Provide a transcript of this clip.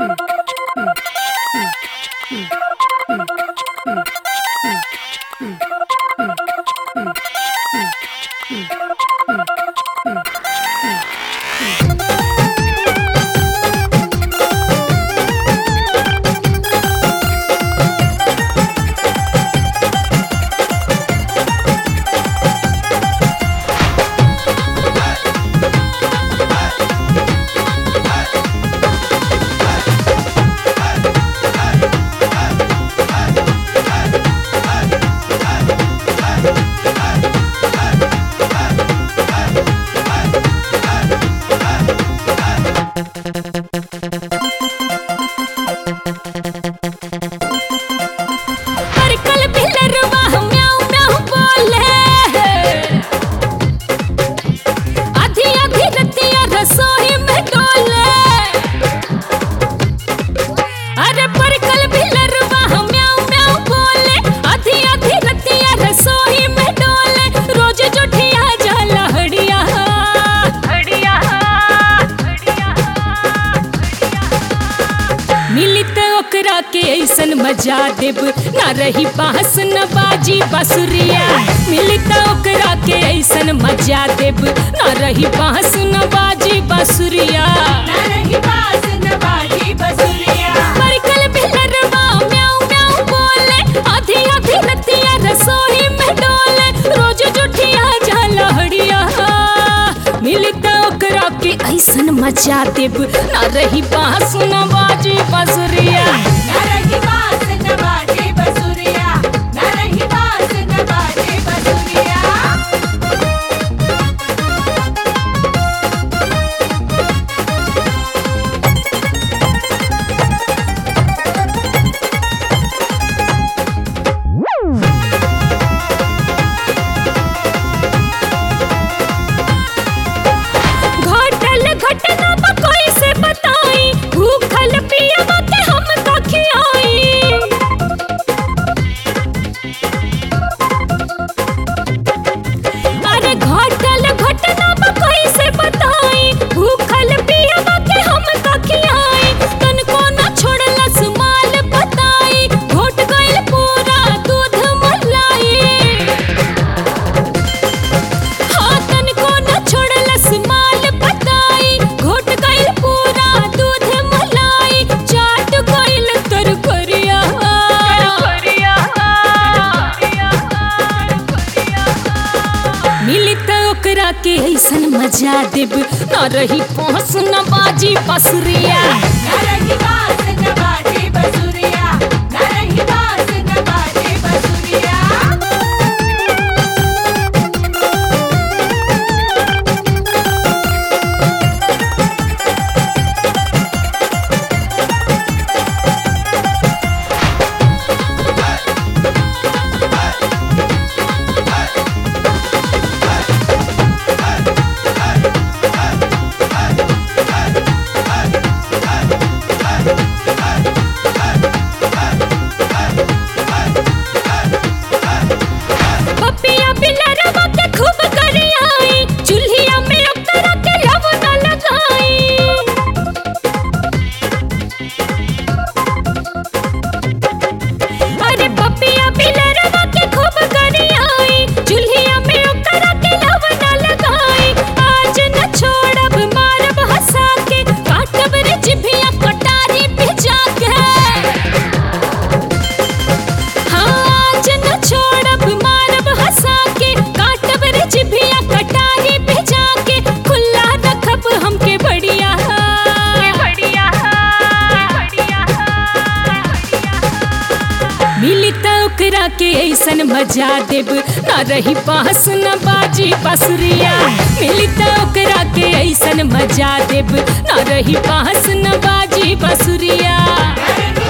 परकल बिलरवा म्याऊं म्याऊं बोले आधी आधी रतिया रसोई में डोले अरे परकल बिलरवा म्याऊं म्याऊं बोले आधी आधी रतिया रसोई में डोले रोज जोठिया जाला हड़िया हड़िया मिली त ओकरा के ऐसन मजा देब ना रही बांस न बाजी बसुरिया मिली त ओकरा के ऐसन मजा देब ना रही बांस न बाजी बसुरिया परकल बिलरवा म्याऊं म्याऊं बोले आधी आधी रतिया रसोई में डोले रोज जुठिया जाला हड़िया मिली त ओकरा के ऐसन मजा देब ना रही बांस न बाजी बसुरिया घटल घटना बा कोई से बताई भूखल पियवा के हम का खियाई अरे घटल घटना बा कोई से बताई भूखल पियवा के हम का खियाई तन को न छोड़लस माल बताई घोट गइल पूरा दूध मलाई हाथन को न छोड़लस माल बताई घोट गइल पूरा दूध मलाई चाट गइल तर करिया मिली त ओकरा के ऐसन मजा देब न रही पहुँच न बाजी बसुरिया पपिया बिलरवा के खूब करियाई चूल्हिया में ओकरा के लव न लगाई अरे पपिया बिलरवा के खूब करियाई चूल्हिया में ओकरा के लव न लगाई आज न छोड़ब मारब हंसा के काटब रे जिभिया कटारी पे जाके आज न छोड़ब मारब हंसा के काटब रे जिभिया कटारी पे जाके खुला रखब हमके बढ़िया बढ़िया मिली त ओकरा के ऐसन मजा देब ना रही बांस न बाजी बसुरिया मिली त ओकरा के ऐसन मजा देब ना रही बांस न बाजी बसुरिया